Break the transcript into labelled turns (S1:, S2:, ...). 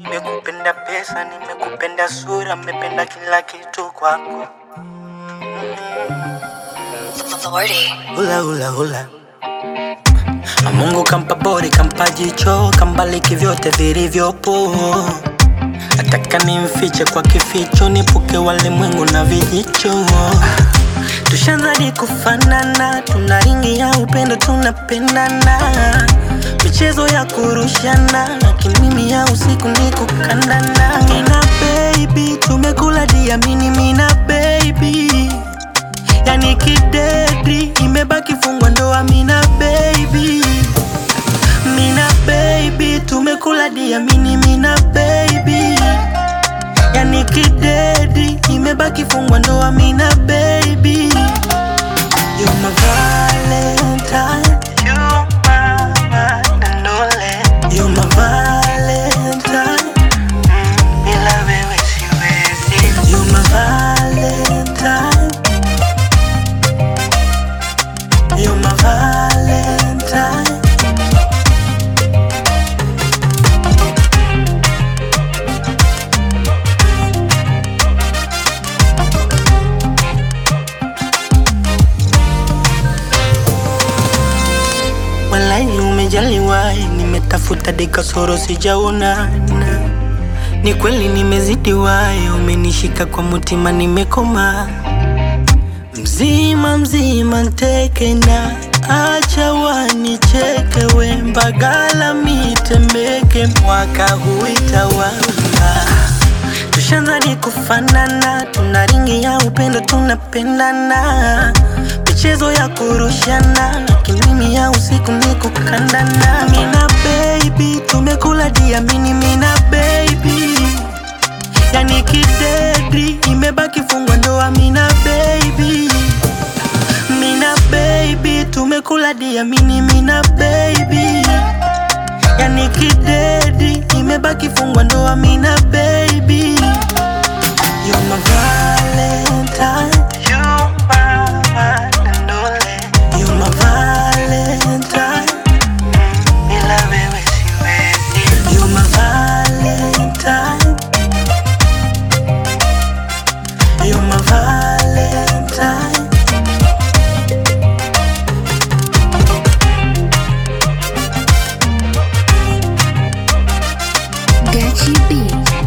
S1: Nimekupenda pesa, nimekupenda sura, nimependa kila kitu kwako. Hula hula hula. Mungu kampa bori, kampa jicho, kambaliki vyote vilivyopo. Nataka nimfiche kwa kificho, nipuke walimwengu na vijicho. Tushanzadi kufanana, tuna ringi ya upendo, tunapendana. Michezo ya kurushana, kimimi ya usiku ni kukandana. Mina baby, tumekula diamini, mina baby yani kidedi imebaki fungwa ndoa mina baby mina baby tumekula diamini mina baby yani kidedi imebaki fungwa ndoa mina baby You're my valentine You're my Dandole You're my valentine Mm, bila wewe siwezi You're my valentine You're my valentine Walai umejaliwa, nimetafuta dekasoro sijaona ni kweli nimezidiwa, umenishika kwa mutima, nimekoma mzima mzima nteke na acha wanicheke we mbagala mitemeke mwaka huitawala tushanzani kufanana tuna ringi ya upendo tunapendana michezo ya kurushana kimimi ya usiku ni kukandana mina baby tumekula diamini mina baby yani kidedi imebaki fungwa ndoa mina baby mina baby tumekula diamini mina baby yani kidedi imebaki fungwa ndoa mina baby You're my valentine You're my Dandole You're my valentine Bila wewe siwezi You're my valentine You're my valentine
S2: Gachi B.